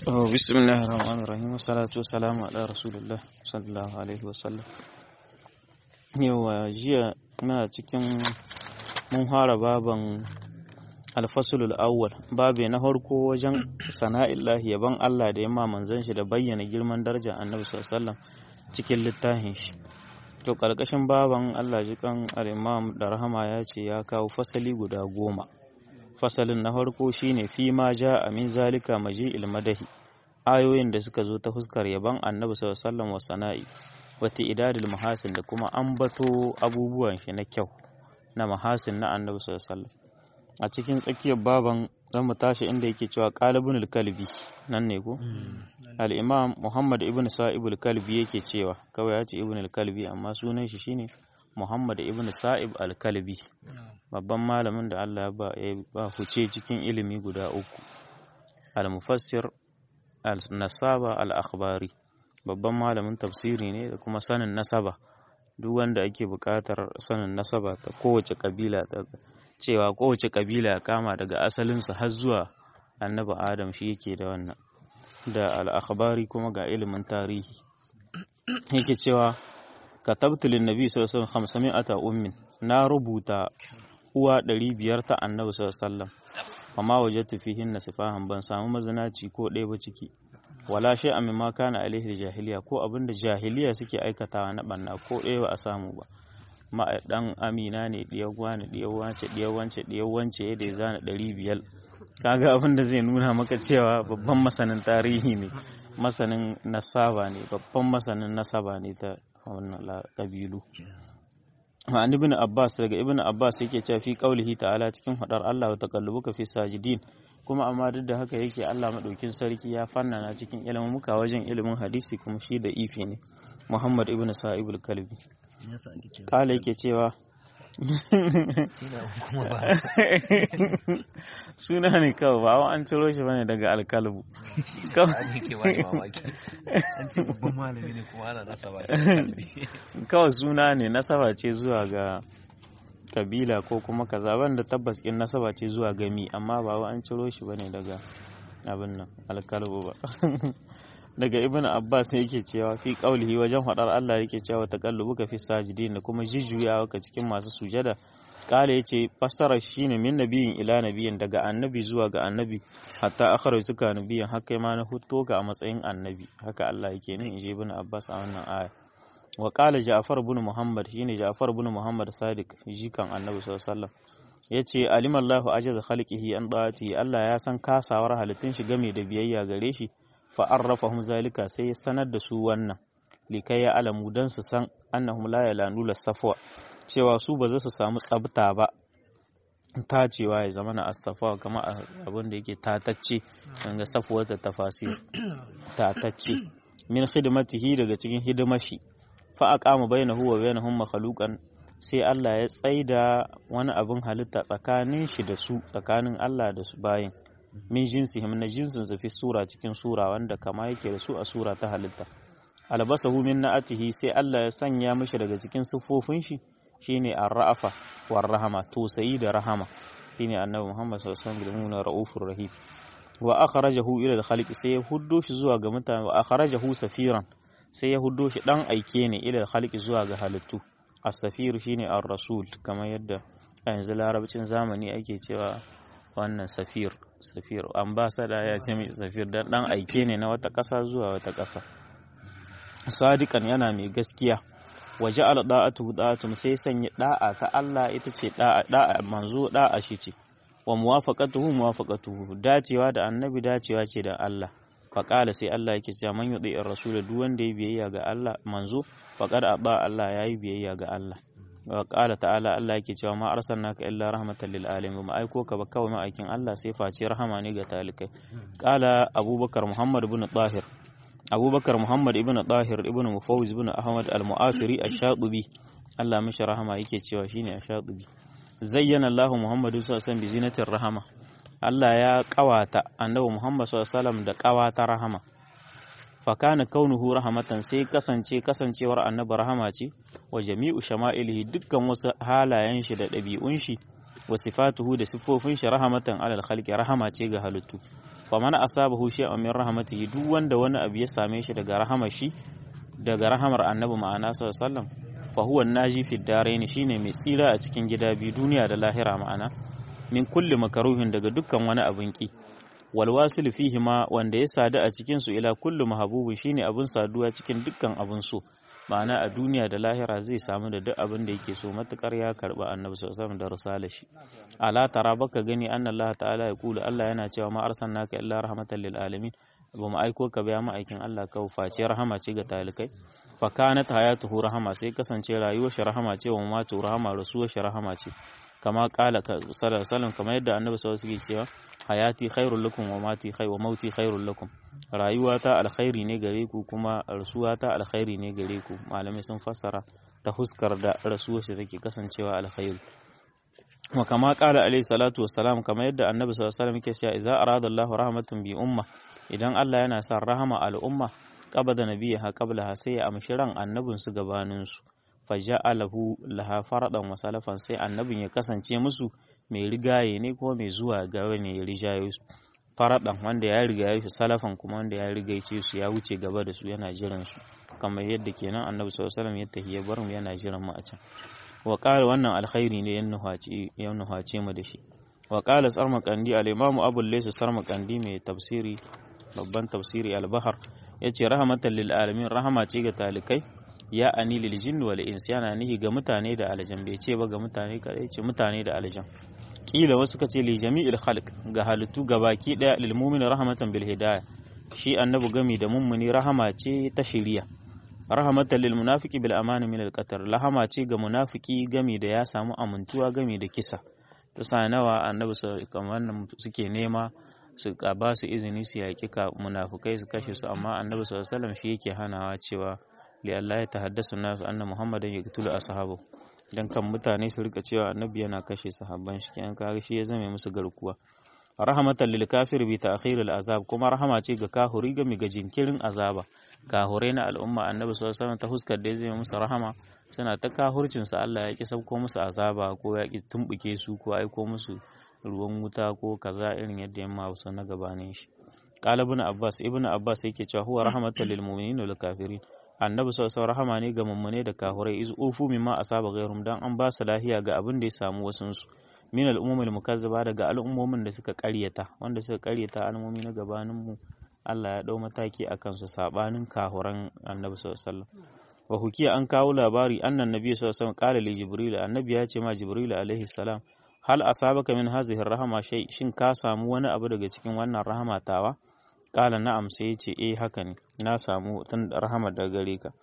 بسم الله الرحمن الرحيم والصلاة والسلام على رسول الله صلى الله عليه وسلم yawa jiya muna cikin mun fara baban alfasulul awwal babe na farko wajen sana'illahi yaban Allah da yamma manzon shi da bayyana girman darajar annabi sallallahu alaihi wasallam cikin littafin shi to karkashin baban Allah jikan al-imam da rahama ya ce ya kawo fasali guda goma fasalin na farko shine fi ma ja min zalika maji'il madahi ayoyin da suka zo ta fuskar yaban annabi sallallahu alaihi wasallam wa sana'i wata idadil mahasin da kuma ambato abubuwan shi na kyau na mahasin na annabi sallallahu alaihi wasallam a cikin tsakiyar baban zan mu tashi inda yake cewa qalibun kalbi nan ne ko al-imam muhammad ibn sa'ib al-kalbi yake cewa kawai ya ce ibn al-kalbi amma sunan shi shine muhammad ibn sa'ib al-kalbi babban malamin da Allah ya ba huce cikin ilimi guda uku al-mufassir al-nasaba al-akhbari babban malamin tafsiri ne da kuma sanin nasaba duk wanda ake buƙatar sanin nasaba ta kowace kabila ta cewa kowace kabila kama daga asalinsa har zuwa annabi adam shi yake da wannan da al-akhbari kuma ga ilimin tarihi yake cewa katabtu lin nabi sallallahu alaihi wasallam 500 ummin na rubuta uwa ɗari biyar ta annabi sallam amma waje tafihin na sifahan ban samu mazinaci ko ɗaya ba ciki wala shi a mimma kana alaihi jahiliya ko abin da jahiliya suke aikatawa na ɓanna ko ɗaya ba a samu ba ma ɗan amina ne ɗiyar wani ɗiyar wance ɗiyar wance ɗiyar wance yadda ya zana ɗari biyar kaga abin da zai nuna maka cewa babban masanin tarihi ne masanin nasaba ne babban masanin nasaba ne ta wannan ƙabilu ma'an ibn abbas daga ibn abbas yake cewa fi qaulihi ta'ala cikin hadar Allah wa taqallubuka fi sajidin kuma amma duk da haka yake Allah madaukin sarki ya fannana cikin ilimin muka wajen ilimin hadisi kuma shi da ifi ne Muhammad ibn Sa'ib al-Kalbi kala yake cewa suna ne kawai ba an ciro shi bane daga alkalbu kawai suna ne nasaba ce zuwa ga kabila ko kuma kaza da tabbas in nasaba ce zuwa gami amma ba an ciro shi bane daga abin nan alkalbu ba daga ibn abbas yake cewa fi qaulihi wajen hadar Allah yake cewa taqallubuka fi sajidin da kuma jijjuyawa ka cikin masu sujada kala yace fassara shine min nabiyin ila nabiyin daga annabi zuwa ga annabi hatta akhrajtuka nabiyin haka ma na hutto ka a matsayin annabi haka Allah yake ne inji ibn abbas a wannan aya wa qala ja'far ibn muhammad shine ja'far ibn muhammad sadiq jikan annabi sallallahu alaihi wasallam yace alimallahu ajaza khalqihi an da'ati Allah ya san kasawar halittun shi game da biyayya gare shi fa'arrafahum zalika sai ya sanar da su wannan likai ya alamu don su san annahum la yalanula safwa cewa su ba za su samu tsabta ba tacewa ya zama na asafa kama abin da yake tatacce daga safuwar ta tafasir tatacce min hidimatihi daga cikin hidimashi fa aqama bainahu wa bainahum makhluqan sai Allah ya tsaida wani abin halitta tsakanin shi da su tsakanin Allah da su bayin min jinsihim na jinsin su fi sura cikin sura wanda kama yake da su a sura ta halitta albasahu min na'atihi sai Allah ya sanya mishi daga cikin siffofin shi shine ar-ra'afa war rahama tosayi da rahama shine annabi Muhammad sallallahu alaihi wasallam raufur rahim wa akhrajahu ila al-khaliq sai ya huddo shi zuwa ga mutane wa akhrajahu safiran sai ya huddo shi dan aike ne ila al-khaliq zuwa ga halittu as-safir shine ar-rasul kamar yadda a yanzu larabcin zamani ake cewa wannan safir safir ambasada ya ce mai safir dan dan aike ne na wata ƙasa zuwa wata ƙasa sadikan yana mai gaskiya waje al da'atu da'atum sai sanya da'a ta Allah ita ce da'a da'a manzo da'a shi ce wa muwafaqatuhu muwafaqatuhu dacewa da annabi dacewa ce da Allah faqala sai Allah yake cewa man yudi ar-rasul duk wanda ya biyayya ga Allah manzo faqad aba Allah yayi biyayya ga Allah wa ƙala ta'ala Allah yake cewa ma arsalnaka illa rahmatan lil alamin ma aiko ka ba kawai ma'aikin Allah sai face rahama ne ga talikai ƙala Abubakar Muhammad ibn Tahir Abubakar Muhammad ibn Tahir ibn Mufawwiz ibn Ahmad al-Mu'afiri ash-Shatibi Allah mishi rahama yake cewa shine ash-Shatibi zayyana Allah Muhammadu sallallahu alaihi wasallam bi zinatir rahama Allah ya kawata annabi Muhammad sallallahu alaihi wasallam da kawata rahama fakana kaunuhu rahamatan sai kasance kasancewar annabi rahama ce wa jami'u shama'ilihi dukkan wasu halayen shi da ɗabi'un shi wa sifatuhu da siffofin shi rahamatan alal khalqi rahama ce ga halittu faman asabahu shay'un min rahmatihi duk wanda wani abu ya same shi daga rahamar shi daga rahamar annabi ma'ana sallallahu alaihi wasallam fa huwa naji fi daraini shine mai tsira a cikin gida biyu duniya da lahira ma'ana min kulli makaruhin daga dukkan wani abin ki wal wasil fihi ma wanda ya sadu a cikin su ila kulli mahabubin shine abin saduwa cikin dukkan abin so ma'ana a duniya da lahira zai samu da duk abin da yake so matukar ya karba annabi sallallahu alaihi da risala shi ala tara baka gani anna Allah ta'ala ya kula Allah yana cewa ma arsalnaka illa rahmatan lil alamin ba mu aiko ka ba ma'aikin Allah ka face rahama ce ga talikai fa kanat hayatuhu rahama sai kasance rayuwar shi rahama ce wa matu rahama rasuwar shi rahama ce kama kala sallallahu alaihi kamar yadda annabi sallallahu alaihi cewa hayati khairul lakum wa mati khair wa mauti khairul lakum rayuwata alkhairi ne gare ku kuma rasuwata alkhairi ne gare ku malamai sun fassara ta huskar da rasuwar shi take kasancewa alkhairi wa kama kala alaihi salatu wassalam kamar yadda annabi sallallahu alaihi wasallam yake cewa idza arada Allahu rahmatan bi umma idan Allah yana son rahama al'umma qabada nabiyha qablaha sai ya amshi ran annabin su gabanin su faja'alahu laha faradan wa salafan sai annabin ya kasance musu mai rigaye ne ko mai zuwa gaba ne ya rijaye su faradan wanda ya riga su salafan kuma wanda ya rigaice su ya wuce gaba da su yana jiran su kamar yadda kenan annabi sallallahu alaihi wasallam ya tahiya bar mu yana jiran mu a can wa qala wannan alkhairi ne yan nuhaci yan nuhace mu da shi wa qala sarmaqandi al-imam abul laysa sarmaqandi mai tafsiri babban tafsiri al-bahar yace rahmatan lil alamin rahama ce ga talikai ya ani lil jinni wal insi yana nihi ga mutane da aljan bai ce ba ga mutane kadai ce mutane da aljan kila wasu kace li jami'il khalq ga halittu gabaki daya lil mu'min rahmatan bil hidayah shi annabi gami da mummuni rahama ce ta shiriya rahmatan lil munafiqi bil amani min al qatar rahama ce ga munafiki gami da ya samu amintuwa gami da kisa ta sa nawa annabi kamar suke nema su ba su izini su yaƙi munafukai su kashe su amma annabi sallallahu alaihi wasallam shi yake hanawa cewa li Allah ya tahaddasu nasu anna muhammadan yaqtulu ashabu dan kan mutane su rika cewa annabi yana kashe sahabban shi kenan kaga shi ya zame musu garkuwa rahmatan lil kafir bi ta'khir al azab kuma rahama ce ga kahuri ga ga jinkirin azaba kahure na al'umma annabi sallallahu alaihi wasallam ta huskar da ya zame musu rahama suna ta kahurcin su Allah ya ki sauko musu azaba ko ya ki tumbuke su ko aiko musu ruwan wuta ko kaza irin yadda yamma wasu na gabanin shi qala ibn abbas ibn abbas yake cewa huwa rahmatan lil mu'minin wal kafirin annabi sallallahu rahama ne ga mummune da kafirai iz ufu mimma asaba ghairum dan an ba su lahiya ga abin da ya samu wasun su min al umumil mukazzaba daga al'ummomin da suka karyata wanda suka karyata al'ummomi na gabanin mu Allah ya dau mataki akan su sabanin kahuran annabi sallallahu alaihi wasallam wa hukiya an kawo labari annan nabi sallallahu alaihi wasallam qala li jibril annabi ya ce ma jibril alaihi salam hal asabaka min hazihi rahama shay shin ka samu wani abu daga cikin wannan rahama tawa kala na'am sai ya ce eh haka ne na samu tun rahama daga gare ka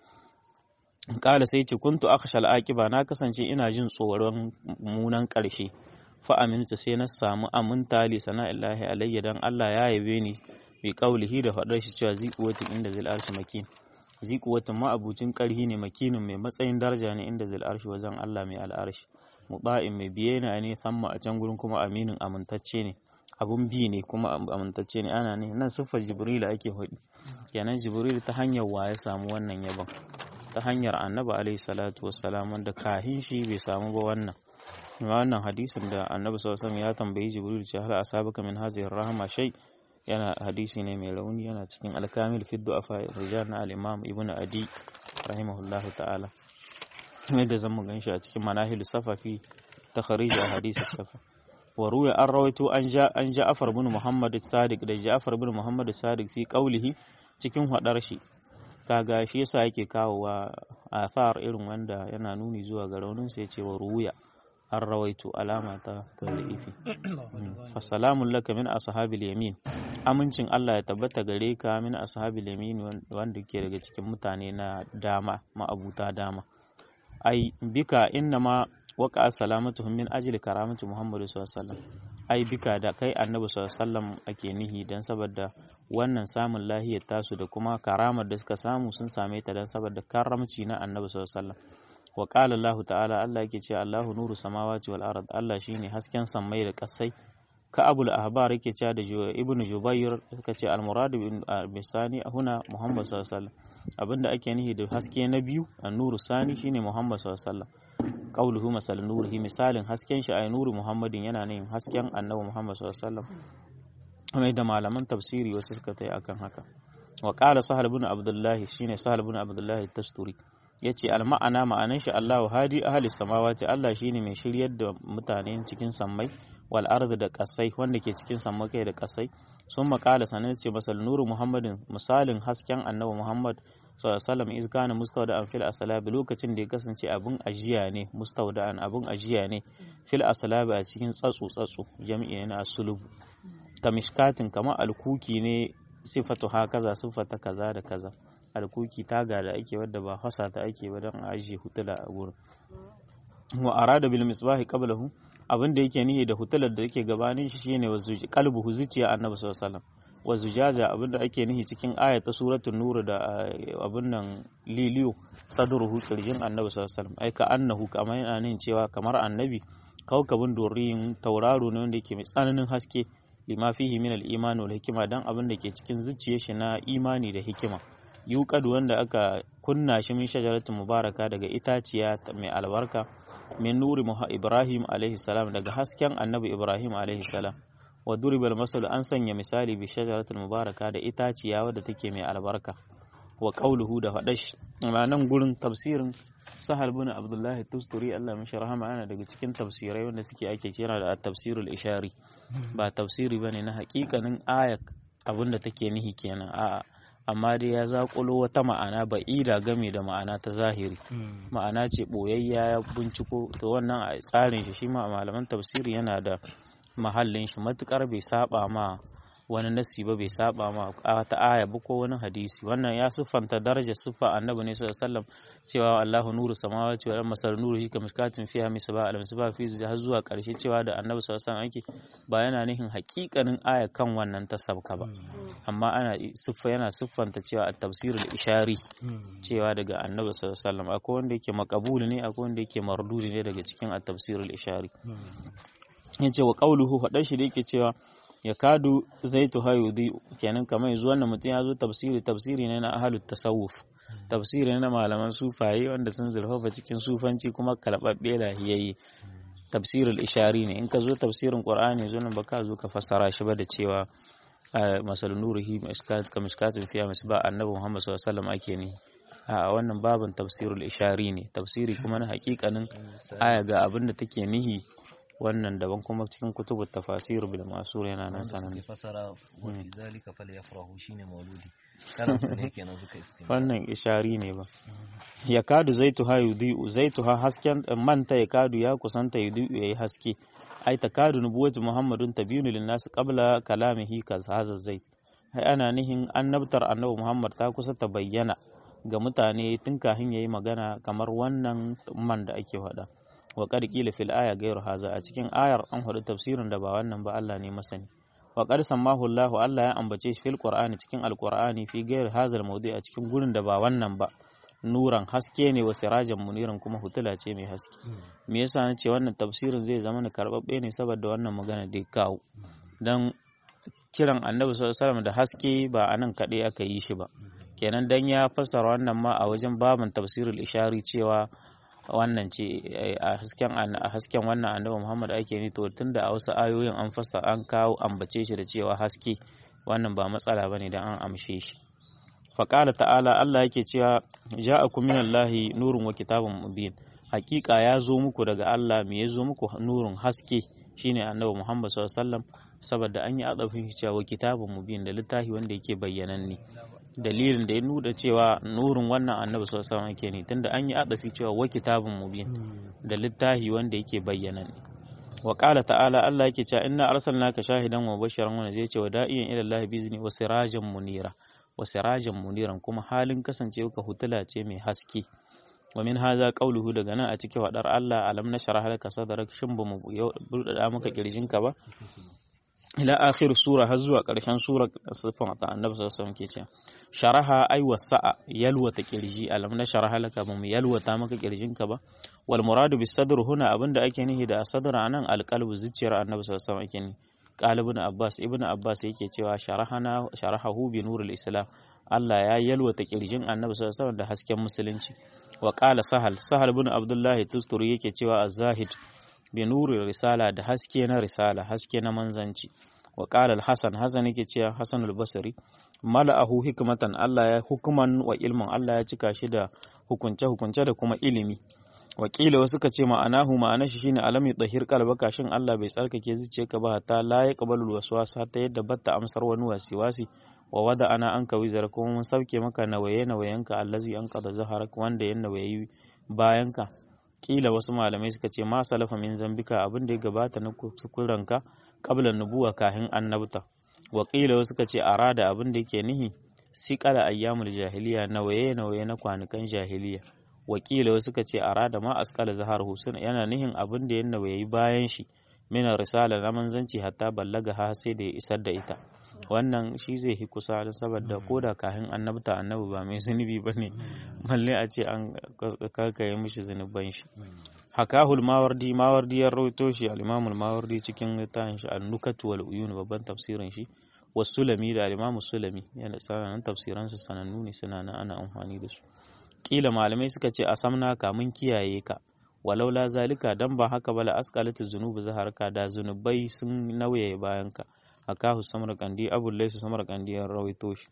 kala sai ce kuntu akhshal aqiba na kasance ina jin tsoron munan karshe fa amintu sai na samu aminta li sana'illahi alayya dan Allah ya yabe ni bi qaulihi da fadar shi cewa ziquwatin inda zil arshi makin ziquwatin ma abucin karhi ne makinin mai matsayin daraja ne inda zil arshi wajen Allah mai al'arshi muba'in mai biye ne ne samma a can gurin kuma aminin amintacce ne abun bi ne kuma amintacce ne ana ne nan siffar jibril ake faɗi kenan jibril ta hanyar wa ya samu wannan yabon ta hanyar annabi alaihi salatu wassalam wanda kahin shi bai samu ba wannan wannan hadisin da annabi sallallahu alaihi ya tambayi jibril cewa hal asabaka min hadhihi rahama shay yana hadisi ne mai rauni yana cikin alkamil fi du'afa rijal na al-imam ibnu adi rahimahullahu ta'ala yadda zan mu ganshi a cikin manahilu safafi ta kharija hadisi safa wa ruya an rawaito an ja an ja'far bin muhammad sadiq da ja'far bin muhammad sadiq fi qawlihi cikin hadar shi kaga shi yasa yake kawowa athar irin wanda yana nuni zuwa ga raunin sai ce wa ruya an rawaito alama ta tarifi fa salamun laka min ashabil yamin amincin Allah ya tabbata gare ka min ashabil yamin wanda ke daga cikin mutane na dama ma'abuta dama ai bika innama waka salamatuhum min ajli karamati muhammadu sallallahu alaihi wasallam ai bika da kai annabi sallallahu alaihi wasallam ake nihi dan saboda wannan samun lahiyar tasu da kuma karamar da suka samu sun same ta dan saboda karamci na annabi sallallahu alaihi wasallam wa qala Allah ta'ala Allah yake cewa Allahu nuru samawati wal ard Allah shine hasken sammai da kasai ka abul ahbar yake cewa da ibnu jubayr suka ce al murad bin bisani huna muhammad sallallahu alaihi wasallam abinda ake nihi da haske na biyu an-nuru sani shine muhammad sallallahu alaihi wasallam qauluhu masal nurihi misalin hasken shi ay nuru muhammadin yana ne hasken annabi muhammad sallallahu alaihi wasallam mai da malaman tafsiri wasu suka tai akan haka wa qala sahal ibn abdullahi shine sahal ibn abdullahi tasturi yace al ma'ana ma'anan shi Allahu hadi ahli samawati Allah shine mai shiryar da mutane cikin sammai wal ardi da kasai wanda ke cikin sammai kai da kasai sun makala sanin ce masal nuru muhammadin misalin hasken annabi muhammad sallallahu iz kana mustawda'an fil aslabi lokacin da ya kasance abin ajiya ne mustawda'an abin ajiya ne fil aslabi a cikin tsatsu tsatsu jami'i ne na asulubu kamishkatin kamar alkuki ne sifatu ha kaza sifata kaza da kaza alkuki taga da ake wadda ba fasa ta ake ba don a ajiye hutula a gurin wa arada bil misbahi qablahu abin da yake nihi da hutular da yake gabanin shi shine wasu kalbu zuciya annabi sallallahu alaihi wasallam wa zujaza abin da ake nihi cikin ayata suratul nur da abin nan liliyo sadruhu kirjin annabi sallallahu alaihi wasallam ai ka annahu kamar yana nihin cewa kamar annabi kaukabin doriyin tauraro ne wanda yake mai tsananin haske lima fihi min al-iman wal hikima dan abin da ke cikin zuciyar shi na imani da hikima yuqad wanda aka kunna shi min shajaratin mubaraka daga itaciya mai albarka min nuri ibrahim alaihi salam daga hasken annabi ibrahim alaihi salam wa duribal masal an sanya misali bi shajaratul mubaraka da itaciya wadda take mai albarka wa qauluhu da fadash nan gurin tafsirin sahal bin abdullahi tusturi Allah mishi rahama ana daga cikin tafsirai wanda suke ake kira da tafsirul ishari ba tafsiri bane na hakikanin ayak abinda take nihi kenan a'a amma dai ya zakulo wata ma'ana ba'ida game da ma'ana ta zahiri ma'ana ce boyayya ya binciko to wannan a tsarin shi shi ma malaman tafsiri yana da mahallin shi matukar bai saba ma wani nasi ba bai saba ma ta aya ba ko wani hadisi wannan ya siffanta darajar siffa annabi ne sallallahu alaihi wasallam cewa Allahu nuru samawati wal masal nuru hika mishkatin fiha misba al misba fi har zuwa karshe cewa da annabi sallallahu alaihi wasallam ake ba yana nihin hakikanin aya kan wannan ta sabka ba amma ana siffa yana siffanta cewa at tafsirul ishari cewa daga annabi sallallahu alaihi wasallam akwai wanda yake makabuli ne akwai wanda yake mardudi ne daga cikin at tafsirul ishari yace wa qauluhu fadan shi da yake cewa ya kadu zaitu hayudi kenan kamar yanzu wannan mutum ya zo tafsiri tafsiri ne na ahalut tasawuf tafsiri ne na malaman sufaye wanda sun zurfafa cikin sufanci kuma kalbabbe lahiyayye tafsirul ishari ne in ka zo tafsirin qur'ani zo nan baka zo ka fassara shi ba da cewa masal nurihi mishkat ka mishkatin fiya misba annabi muhammad sallallahu alaihi wasallam ake ne a wannan babin tafsirul ishari ne tafsiri kuma na hakikanin aya ga abin da take nihi wannan daban kuma cikin kutubu tafasir bil masur yana nan sanan ne fasara wa fi zalika falyafrahu shine mauludi kalan su ne kenan suka istima wannan ishari ne ba ya kadu zaitu ha yudi zaitu ha hasken manta ya kadu ya kusanta yudi yayi haske ai ta kadu nubuwatu muhammadun tabinu lin nas qabla kalamihi kaz haza zait ai ana nihin annabtar annabi muhammad ta kusa ta bayyana ga mutane tun kafin yayi magana kamar wannan man da ake faɗa wa qad qila fil aya ghayru haza a cikin ayar an hudu tafsirin da ba wannan ba Allah ne masani wa qad sammahu Allah Allah ya ambace shi fil qur'ani cikin alqur'ani fi ghayr hazal mawdi a cikin gurin da ba wannan ba nuran haske ne wa sirajan muniran kuma hutula ce mai haske me yasa nace wannan tafsirin zai zama na karbabbe ne saboda wannan magana da kawo dan kiran annabi sallallahu alaihi wasallam da haske ba anan kaɗai aka yi shi ba kenan dan ya fassara wannan ma a wajen babin tafsirul ishari cewa wannan ce a hasken a hasken wannan annabi Muhammad ake ni to tunda a wasu ayoyin an fasa an kawo ambace shi da cewa haske wannan ba matsala bane dan an amshe shi faqala ta'ala Allah yake cewa ja'akum minallahi nurun wa kitabun mubin hakika ya zo muku daga Allah me ya zo muku nurun haske shine annabi Muhammad sallallahu alaihi wasallam saboda an yi adafin shi cewa kitabun mubin da littafi wanda yake bayyananne dalilin da ya nuna cewa nurin wannan annabi sallallahu alaihi wasallam ne tunda an yi adafi cewa wa kitabun mubin da littafi wanda yake bayyana ne wa qala ta'ala Allah yake cewa inna arsalnaka shahidan wa bashiran wa zai ce wa da'iyan ila Allah bizni wa sirajan munira wa sirajan muniran kuma halin kasancewa ka hutula ce mai haske wa min haza qawluhu daga nan a cikin wadar Allah alam nashrah laka sadrak shin ba mu buɗaɗa maka kirjinka ba ila akhir sura har zuwa ƙarshen sura sifan ta annabi sallallahu alaihi ke cewa sharaha ay wasa'a yalwata kirji alam na sharaha laka mu yalwata maka kirjinka ba wal muradu bis sadr huna abinda ake nihi da sadr anan alqalbu zuciyar annabi sallallahu alaihi ake ni qalibun abbas ibnu abbas yake cewa sharahana sharahahu bi nuril islam Allah ya yalwata kirjin annabi sallallahu alaihi da hasken musulunci wa qala sahal sahal ibn abdullahi tusturi yake cewa az-zahid bi nuri risala da haske na risala haske na manzanci wa qala al-hasan hasan yake cewa hasan al-basri mala'ahu hikmatan Allah ya hukuman wa ilmin Allah ya cika shi da hukunce hukunce da kuma ilimi wakila wasu ka ce ma'anahu ma'ana shi shine alam yutahhir qalbaka shin Allah bai tsarkake zuciyarka ba ta la yaqbalu waswasa ta yadda batta amsar wani wasiwasi wa wada ana an ka wizar kuma mun sauke maka nawaye nawayenka allazi an qada zaharak wanda ya nawayi bayanka kila wasu malamai suka ce ma salafa min zambika abin da ya gabata na kuranka qabla nubuwa kahin annabta wa kila wasu suka ce arada abin da yake nihi siqala ayyamul jahiliya nawaye nawaye na kwanukan jahiliya wakila wasu suka ce arada ma asqala zahar husun yana nihin abin da ya nawayi bayan shi mina risala na manzanci hatta ballaga ha sai da ya isar da ita wannan shi zai hi kusa don saboda ko da kahin annabta annabi ba mai zunubi ba ne balle a ce an kakaye mishi zunuban shi hakahul mawardi mawardi ya rawaito shi al-imamul mawardi cikin littafin shi an-nukat wal uyun babban tafsirin shi wasulami da al-imamu sulami yana sanan tafsiran su sanannu ne suna nan ana amfani da su kila malamai suka ce a samna ka mun kiyaye ka walau la zalika dan ba haka bala asqalatu zunubu zaharka da zunubai sun nauye bayan ka hakahu samarkandi abul laysu samarkandi ya rawaito shi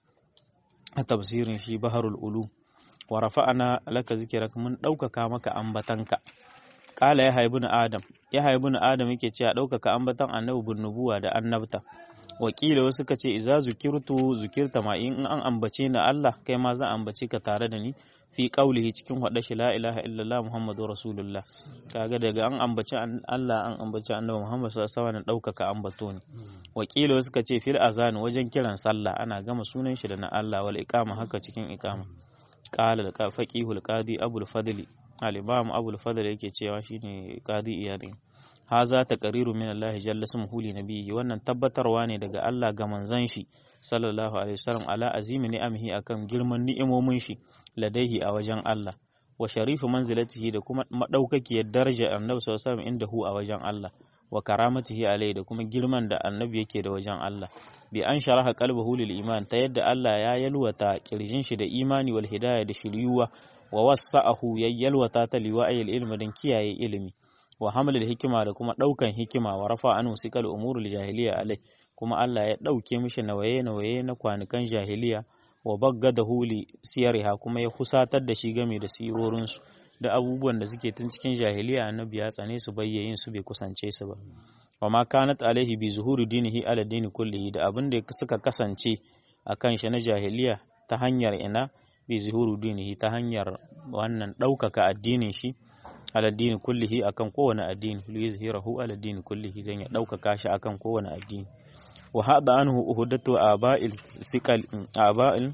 a tafsirin shi baharul ulu wa rafa'ana laka zikrak mun ɗaukaka maka ambatanka qala ya haibun adam ya haibun adam yake cewa ɗaukaka ambatan annabi bin nubuwa da annabta wakila wasu ka ce iza zukirtu zukirta ma in an ambace ni Allah kai ma zan ambace ka tare da ni fi qaulihi cikin hada shi la ilaha illallah muhammadu rasulullah kaga daga an ambaci Allah an ambaci annabi muhammad sallallahu alaihi wasallam daukaka ambato ne wakila wasu ka ce fil azan wajen kiran sallah ana gama sunan shi da na Allah wal iqama haka cikin iqama qala al faqihul qadi abul fadli al imam abul fadli yake cewa shine qadi iyadin haza taqriru min Allah jalla smuhu li nabiyyi wannan tabbatarwa ne daga Allah ga manzon shi sallallahu alaihi wasallam ala azimi ni'amihi akan girman ni'imomin shi ladaihi a wajen Allah wa sharifu manzilatihi da kuma madaukakiyar daraja annabi sallallahu alaihi wasallam inda hu a wajen Allah wa karamatihi alai da kuma girman da annabi yake da wajen Allah bi an sharaha qalbahu lil iman ta yadda Allah ya yalwata kirjin shi da imani wal hidayah da shiryuwa wa wasa'ahu ya yalwata ta liwa'il ilmi dan kiyaye ilimi wa hamlil hikima da kuma daukan hikima wa rafa anhu sikal umurul jahiliya alai kuma Allah ya dauke mishi nawaye nawaye na kwanukan jahiliya wa baggada huli siyariha kuma ya kusatar da shi game da sirorinsu da abubuwan da suke tun cikin jahiliya annabi ya tsane su bayyayin su bai kusance su ba wa ma kanat alaihi bi zuhuri dinihi ala dini kullihi da abin da suka kasance akan shi na jahiliya ta hanyar ina bi zuhuri dinihi ta hanyar wannan ɗaukaka addinin shi ala dini kullihi akan kowane addini li yuzhirahu ala dini kullihi dan ya ɗaukaka shi akan kowane addini wa hada anhu uhudatu aba'il siqal aba'il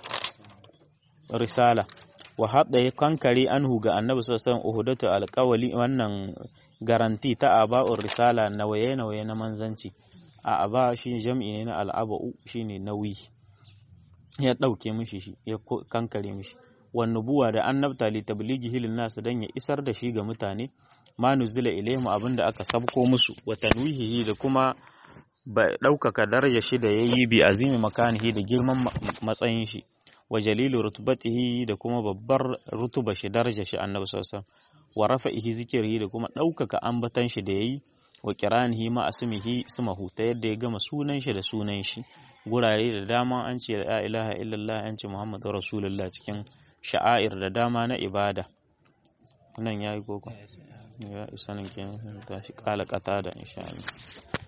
risala wa hada ya kankare anhu ga annabi sallallahu alaihi uhudatu alqawli wannan garanti ta aba'ur risala nawaye nawaye na manzanci a aba shi jam'i ne na al'aba'u shine nauyi ya dauke mishi shi ya kankare mishi wan nubuwa da annabta li tablighihi lin nas dan ya isar da shi ga mutane ma nuzila ilaihim abinda aka sabko musu wa tanwihihi da kuma ba ɗaukaka daraja shi da ya yi bi azimi makanihi da girman matsayin shi wa jalilu rutubatihi da kuma babbar rutuba shi daraja shi annabi sallallahu wa rafa'ihi zikiri da kuma ɗaukaka ambatan shi da yayi wa kiranihi ma asmihi sumahu ta yadda ya gama sunan shi da sunan shi gurare da dama an ce la ilaha illallah an ce muhammadu rasulullah cikin sha'air da dama na ibada nan yayi koko ya isa nan kenan tashi kala kata da insha Allah